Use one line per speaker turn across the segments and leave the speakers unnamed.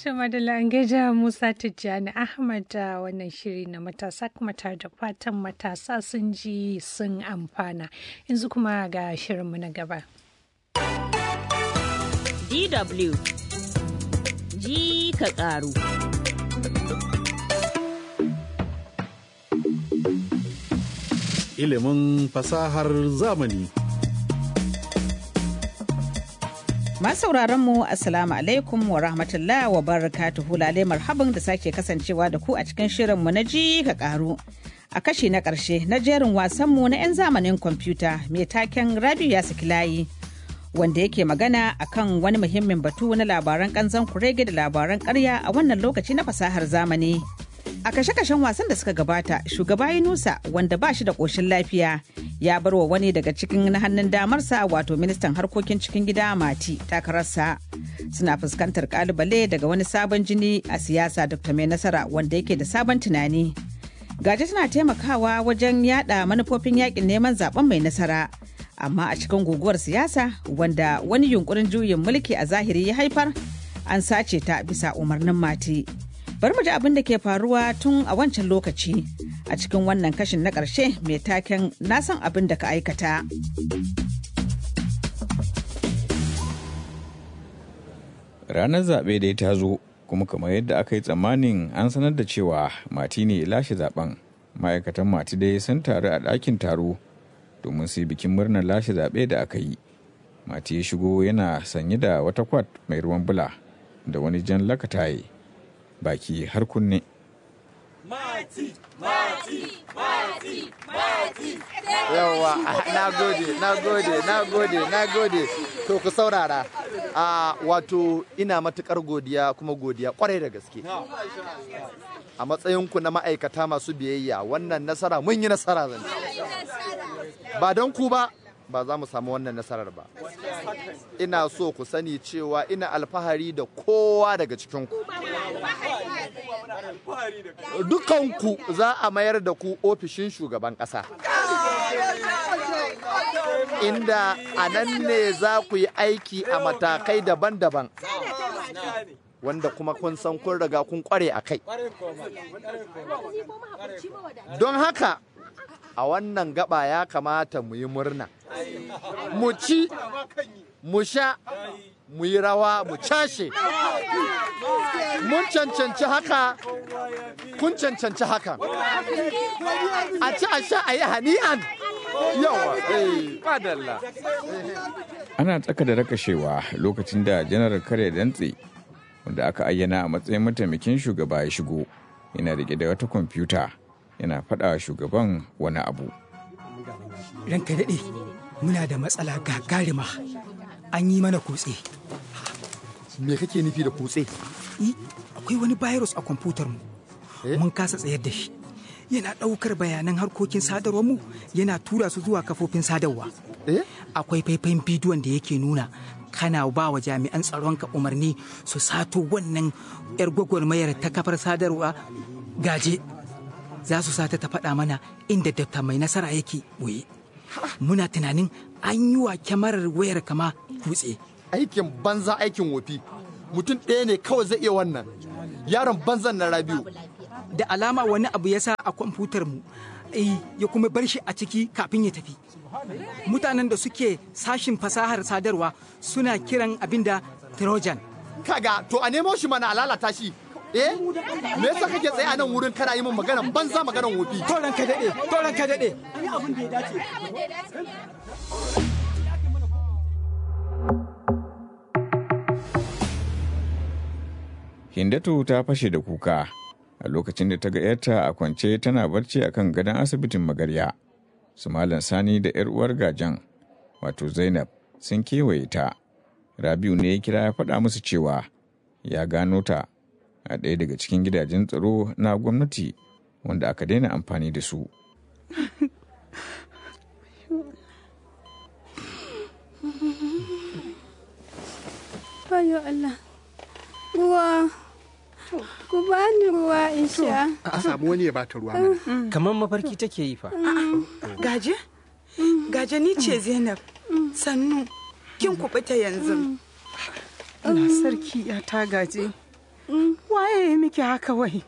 Tuma da langeja Musa Tijjani Ahmad da wannan shiri na matasa kuma tare da fatan matasa sun ji sun amfana. Yanzu kuma ga shirinmu na gaba.
DW ji ka ƙaru.
Ilimin fasahar zamani.
sauraron mu Assalamu alaikum wa rahmatullah wa barakatuhu lalai marhaban da sake kasancewa da ku a cikin shirinmu na ji ka karu. A kashi na ƙarshe na jerin wasanmu na 'yan zamanin kwamfuta mai taken Rabiu ya saki layi. Wanda yake magana akan wani muhimmin batu na labaran kanzan kurege da labaran karya a wannan lokaci na fasahar zamani. A kashe-kashen wasan da suka gabata, shugaba Yunusa wanda ba shi da ƙoshin lafiya ya bar wa wani daga cikin na hannun damarsa wato ministan harkokin cikin gida Mati takararsa. Suna fuskantar kalubale daga wani sabon jini a siyasa Dr. Mai Nasara wanda yake da sabon tunani. Gaje tana taimakawa wajen yada manufofin yakin neman zaben mai nasara. Amma a cikin guguwar siyasa wanda wani yunkurin juyin mulki a zahiri ya haifar, an sace ta bisa umarnin Mati. bari mu ji abin da ke faruwa tun a wancan lokaci a cikin wannan kashin na ƙarshe mai taken na san abin da ka aikata.
Ranar zaɓe dai ta zo kuma kamar yadda aka yi tsammanin an sanar da cewa mati ne lashe zaben ma'aikatan mati dai sun taru a ɗakin taro domin su yi bikin murnar lashe zaɓe da aka yi. Mati ya shigo yana sanye da wata kwat mai ruwan bula da wani jan lakataye. baki har kunne.
Mati, mati, mati, mati.
Yawwa, na gode, na gode, na gode, na gode. To ku saurara. A wato ina matukar godiya kuma godiya kwarai da gaske. A matsayinku na ma'aikata masu biyayya wannan nasara mun yi nasara zan Ba don ku ba, ba za mu samu wannan nasarar ba. Ina so ku sani cewa ina alfahari da kowa daga cikinku. Dukanku za a mayar da ku ofishin shugaban ƙasa. Inda a nan ne za ku yi aiki a matakai daban-daban. Wanda kuma kun san kun riga kun kware a kai. Don haka, a wannan gaba ya kamata mu yi murna. Mu ci, mu sha, mu yi rawa, mu cashe. Mun cancanci haka, kun cancanci haka. A ci a sha a yi hani'an. Yawa, fadalla.
Ana tsaka da rakashewa lokacin da janar kare dantse wanda aka ayyana a matsayin mataimakin shugaba ya shigo yana rike da wata kwamfuta yana faɗa shugaban wani abu.
Ranka daɗe, muna da matsala gagarima an yi mana kutse.
Me kake nufi da kutse?
akwai wani virus a kwamfutar mu. Mun kasa tsayar da shi. Yana ɗaukar bayanan harkokin sadarwar mu yana tura su zuwa kafofin sadarwa. Akwai faifayin bidiyon da yake nuna kana ba wa jami'an tsaronka umarni su sato wannan 'yar gwagwarmayar ta kafar sadarwa gaje. Za su sata ta faɗa mana inda dafta mai nasara yake ɓoye. Muna tunanin an yi wa kyamarar wayar kama kutse.
Aikin banza aikin wofi. Mutum ɗaya ne kawai zai iya wannan. Yaron banzan na Rabiu.
Da alama wani abu ya sa a kwamfutar mu. ya kuma bar shi a ciki kafin ya tafi. Mutanen da suke sashin fasahar sadarwa suna kiran abin da Trojan.
Kaga to a nemo shi mana a lalata shi. Eh? Me yasa kake tsaye a nan wurin kana yi min magana banza maganan wofi?
To ranka daɗe, to ranka daɗe.
Yi abin da ya dace.
Hindatu ta fashe da kuka a lokacin da ta ga ‘yarta a kwance tana barci a kan gadon asibitin magarya. Su Malam Sani da ‘yar uwar gajan, wato Zainab, sun kewaye ta. Rabiu ne ya kira ya faɗa musu cewa ya gano ta a ɗaya daga cikin gidajen tsaro na gwamnati wanda aka daina amfani da su.
Ayo Allah, ruwa, ku bani ruwa in sha.
A samu wani ya bata ruwa mana.
Kamar mafarki take yi fa.
Gaje? Gaje ni ce Zainab. Sannu, kin kubuta yanzu.
Allah sarki ya ta gaje.
waye ya miki haka wai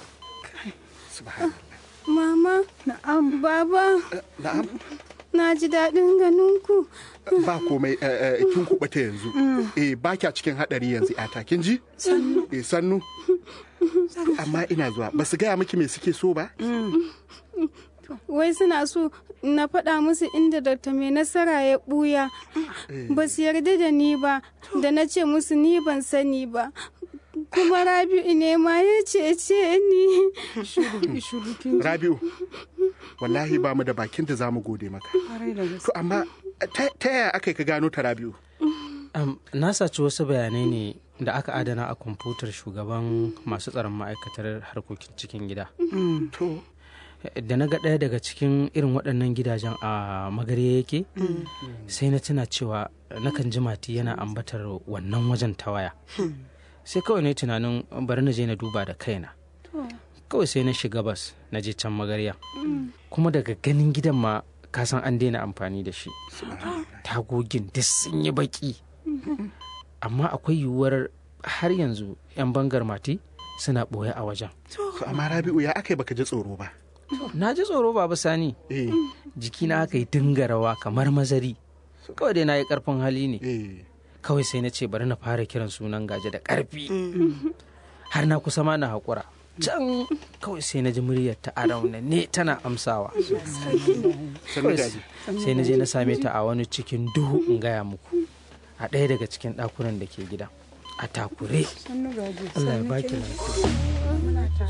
Mama,
na'am
baba,
Na'am,
na ji daɗin ganin ku.
ba komai eh, eh, kin kuɓuta yanzu. Eh, ba kya cikin haɗari yanzu yata, kin ji? Sannu. Eh, sannu. Amma ina zuwa, ba su gaya miki me suke so ba?
Wai suna so na faɗa musu inda Dr. mai nasara ya ɓuya. Ba su yarda da ni ba, da na ce musu ni ban sani ba. Kuma Rabi'u ne ma ya cece ni.
Rabi'u, wallahi ba mu da bakin da za mu gode maka. To amma ta ta yaya aka yi ka gano ta Rabi'u?
Am, na saci wasu bayanai ne da aka adana a kwamfutar shugaban masu tsaron ma'aikatar harkokin cikin gida.
To,
Da na ga ɗaya daga cikin irin waɗannan gidajen a magare yake, sai na tuna cewa nakan ji mati yana ambatar wannan wajen ta waya. Sai kawai na yi tunanin bari na je na duba da kaina. Kawai sai na shiga bas na je can magarya. Kuma daga ganin gidan ma ka san an daina amfani da shi. Tagogin duk sun yi baki. amma akwai yiwuwar har yanzu 'yan bangar mati suna ɓoye a wajen.
to amma Rabi'u ya aka yi baka ji tsoro ba?
Na ji tsoro babu sani,
Eh,
jikina aka yi dinga rawa kamar mazari. Kawai dai na yi ƙarfin hali ne.
eh.
Kawai sai na ce bari na fara kiran sunan gaje da ƙarfi. Har na kusa ma na haƙura. Can kawai sai na ji muryar ta a ne tana amsawa.
Sannu
Kawai
gaji.
sai na je na same ta a wani cikin duhu in gaya muku. A ɗaya daga cikin ɗakunan da ke gida. A takure. Allah ya baki lafiya.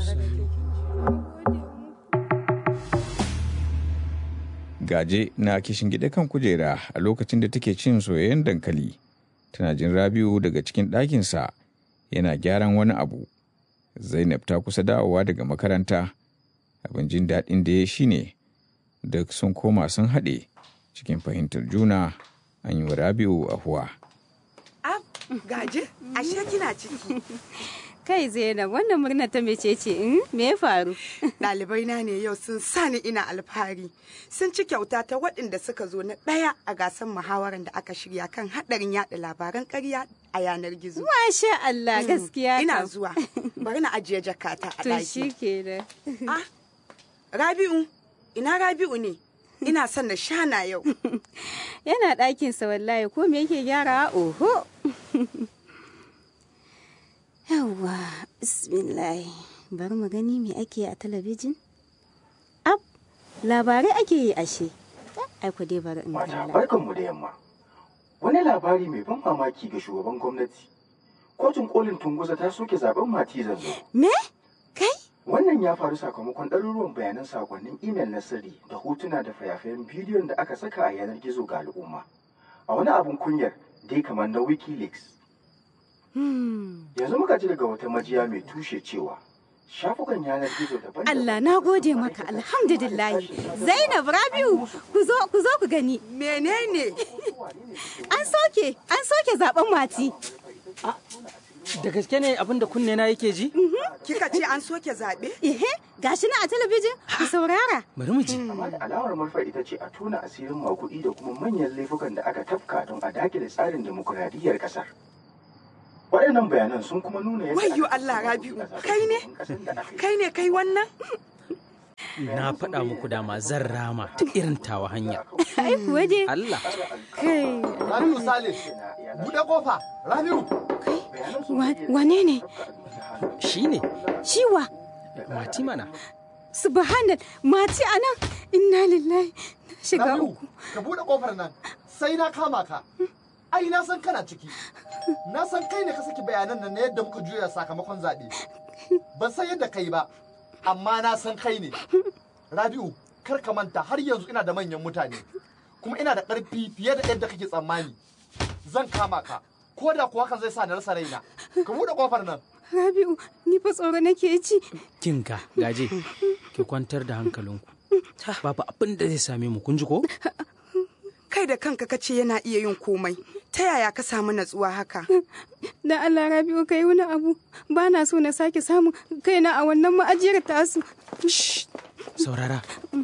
Gaje na kishin gida kan kujera a lokacin da take cin soyayyen dankali. Tana jin Rabiu daga cikin ɗakinsa yana gyaran wani abu. Zainab ta kusa dawowa daga makaranta. Abin jin daɗin da ya shi ne duk sun koma sun haɗe cikin fahimtar juna an yi wa Rabiu ahuwa.
Ab, gaje, ashe kina ciki.
Kai Zainab, wannan murna ta mece ce in me ya faru?
Ɗalibai na ne yau sun sani ina alfahari. Sun ci kyauta ta waɗanda suka zo na ɗaya a gasar muhawarar da aka shirya kan haɗarin yaɗa labaran ƙarya a yanar gizo.
Masha Allah gaskiya
Ina
kam.
zuwa. Bari na ajiye jakata a
To
ɗaki.
shi kenan.
Ah, Rabi'u, ina Rabi'u ne? Ina son na shana yau.
Yana ɗakinsa wallahi ko me yake gyara oho. Yawwa, bismillah. Bari mu gani me ake a talabijin. Ab, labarai ake yi ashe. Ai ku dai bari in
Mata
kalla.
barkanmu da yamma. Wani labari mai ban mamaki ga shugaban gwamnati. Kotun kolin Tunguza ta soke zaben Mati Zanzo.
Me? Kai?
Wannan ya faru sakamakon ɗaruruwan bayanan sakonnin imel na sirri da hotuna da fayafayen bidiyon da aka saka a yanar gizo ga al'umma. A wani abun kunyar dai kamar na Wikileaks. Yanzu muka ji daga wata majiya mai tushe cewa shafukan yanar gizo daban
Allah na gode maka alhamdulillah. Zainab Rabiu ku zo ku zo ku gani.
Menene?
An soke an soke zaben mati.
Da gaske ne abin da kunne na yake ji?
Kika ce an soke zaɓe?
Ehe, gashi na a talabijin ku saurara.
Bari mu ji.
Amma da alamar manufar ita ce a tona asirin makuɗi da kuma manyan laifukan da aka tafka don a dakile tsarin demokuraɗiyyar ƙasar. Waɗannan bayanan sun kuma nuna yadda
Wayyo Allah Rabi'u, kai ne? Kai ne kai wannan?
Na faɗa muku dama zan rama ta irin tawa hanya.
Ai kuwa dai.
Allah.
Kai.
Rabiu Sale, buɗe kofa, Rabiu.
Wane ne?
Shi ne.
Shiwa.
Mati mana.
Subhanal, mati anan. Inna lillahi. Na shiga
Rabiu,
uku.
ka buɗe kofar nan, sai na kama ka. Ai na san kana ciki. Na san kai ne ka saki bayanan nan na yadda muka juya sakamakon zaɓe. Ban san yadda kai ba, amma na san kai ne. Rabiu, kar ka manta har yanzu ina da manyan mutane. Kuma ina da ƙarfi fiye da yadda kake tsammani. Zan kama ka, ko da kuwa hakan zai sa na rasa raina. Ka buɗe kofar nan.
Rabi'u, ni fa tsoro nake ji.
Kinka, gaje, ki kwantar da hankalinku. Babu abin da zai same mu kun ji ko?
Kai da kanka ka ce yana iya yin komai. Ta yaya ka samu natsuwa haka?
Da Allah Rabi'u kai wani abu. Ba na so na sake samun kaina a wannan ma'ajiyar tasu.
Saurara.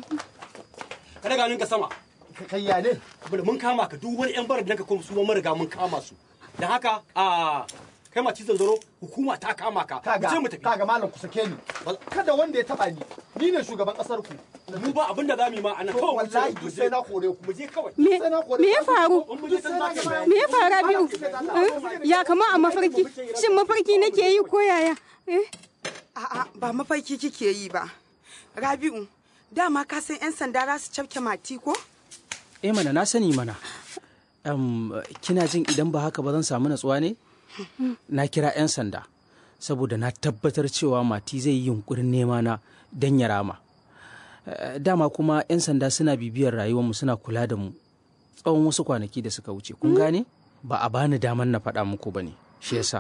Ka daga ninka sama.
Kai ya ne?
Saboda mun kama ka duk wani 'yan barar da ka kuma su mun riga mun kama su. Da haka a kai ma cizon zaro hukuma ta kama ka
kaga
je mu tafi
kaga malam ku sake ni kada wanda ya taba ni ni ne shugaban kasar ku
mu ba abin da za mu yi ma anan
To,
kawai
wallahi duk sai na kore ku
mu je kawai
Me
sai na kore
me ya
ku.
faru?
mu je can za ka bayani.
Me ya faru Rabi'u? Eh? Ya kama a mafarki. Shin mafarki nake yi ko yaya? Eh?
A'a ba mafarki kike yi ba. Rabi'u, dama ka san 'yan sanda za su cafke mati ko?
eh mana na sani mana Am, kina jin idan ba haka ba zan samu natsuwa ne na kira 'yan sanda saboda na tabbatar cewa mati zai yi yunkurin nema na don ya rama Eh, dama kuma 'yan sanda suna bibiyar rayuwarmu suna kula da mu tsawon wasu kwanaki da suka wuce kun gane ba a bani damar na faɗa muku ba ne shi yasa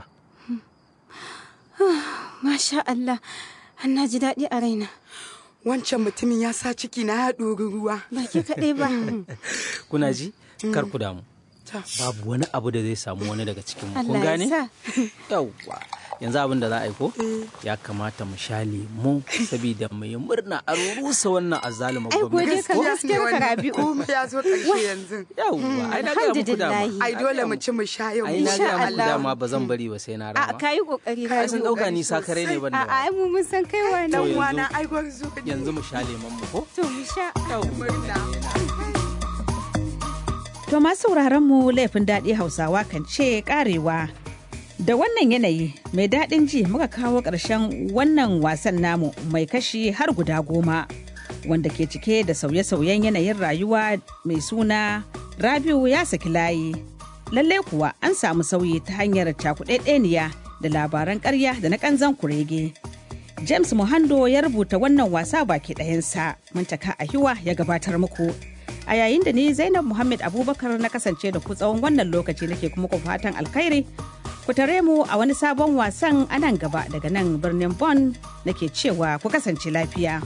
Masha Allah. An na ji daɗi a raina.
Wancan mutumin ya sa ciki na ya ɗori ruwa.
Ba ke kaɗai ba.
kuna ji kar ku damu babu wani abu da zai samu wani daga cikin mu kun
Allah ya
gane
sa.
yawwa yanzu abin da za a yi ko ya kamata mu sha lemu saboda mu yi murna a rusa wannan azzaluma
Ai ko dai
gwamnati
ka
ko?
gaskiyar ka Rabi'u.
Komai ya zo ƙarshe yanzu.
yawwa ai na gaya muku dama
Ai dole mu ci mu sha yau.
ai na gaya muku dama ba zan bari ba sai na
A
rama
ka yi ƙoƙari.
ai sun ɗauka ni sakare ne ban
A
da
ai mu mun san kai wani.
To yanzu-
Wana ai gwarzo ne.
yanzu mu sha lemon mu ko
To mu sha.
To masu sauraron mu laifin daɗi Hausawa kan ce karewa. Da wannan yanayi mai daɗin ji muka kawo ƙarshen wannan wasan namu mai kashi har guda goma wanda ke cike da sauye-sauyen yanayin rayuwa mai suna Rabiu ya saki layi. Lallai kuwa an samu sauyi ta hanyar cakuɗaɗɗeniya da labaran ƙarya da na ƙanzan kurege. James Muhando ya rubuta wannan wasa baki ɗayansa, Muntaka Ahiwa ya gabatar muku. A yayin da ni Zainab Muhammad Abubakar na kasance da ku tsawon wannan lokaci nake kuma ku fatan alkhairi. Ku tare mu a wani sabon wasan a nan gaba daga nan birnin Bonn nake cewa ku kasance lafiya.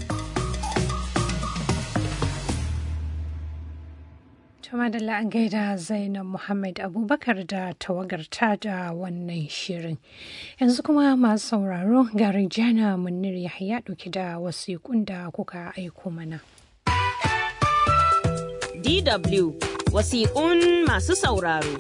Tuma da an gaida Zainab Muhammad Abubakar da tawagarta da wannan shirin. Yanzu kuma masu sauraro ga Rijana Munir Yahya ɗauki da wasiƙun da kuka aiko mana.
DW wasiƙun masu sauraro.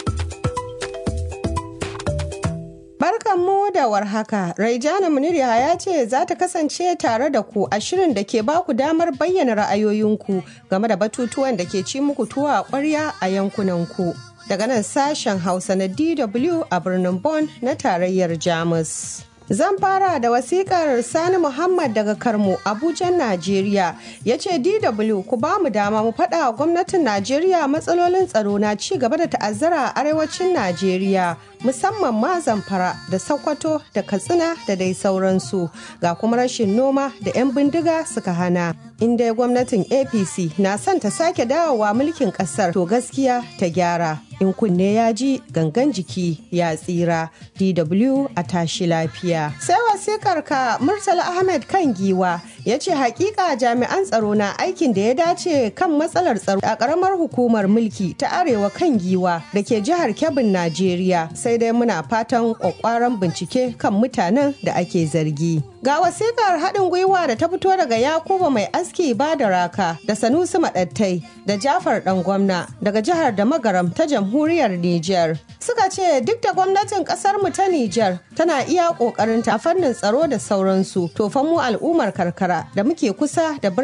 Barkanmu da warhaka, Raijana Munir ya ce za ta kasance tare da ku a shirin da ke ba ku damar bayyana ra'ayoyinku game da batutuwan da ke ci muku tuwa a ƙwarya a yankunanku. Daga nan sashen Hausa na DW a birnin Bonn na tarayyar Jamus. Zan fara da wasikar Sani Muhammad daga Karmo, Abuja, Najeriya. Ya ce DW ku ba mu dama mu faɗa wa gwamnatin Najeriya matsalolin tsaro na ci gaba da ta'azzara a arewacin Najeriya. musamman ma zamfara da sokoto da katsina da dai sauransu ga kuma rashin noma da 'yan bindiga suka hana inda gwamnatin apc na son ta sake dawowa mulkin kasar to gaskiya ta gyara in kunne ya ji gangan jiki ya tsira dw a tashi lafiya sai wasikar ka murtala ahmed kan giwa ya ce hakika jami'an tsaro na aikin da ya dace kan matsalar tsaro a karamar hukumar mulki ta arewa kan giwa da ke jihar kebbin najeriya sai dai muna fatan kwakwaran bincike kan mutanen da ake zargi ga wasikar haɗin gwiwa da ta fito daga yakuba mai aski ba da raka da sanusi maɗattai da jafar ɗan gwamna daga jihar da magaram ta jamhuriyar niger suka ce duk da gwamnatin ƙasar mu ta niger tana iya ƙoƙarinta a fannin tsaro da sauransu to fa mu al'ummar karkara da muke kusa da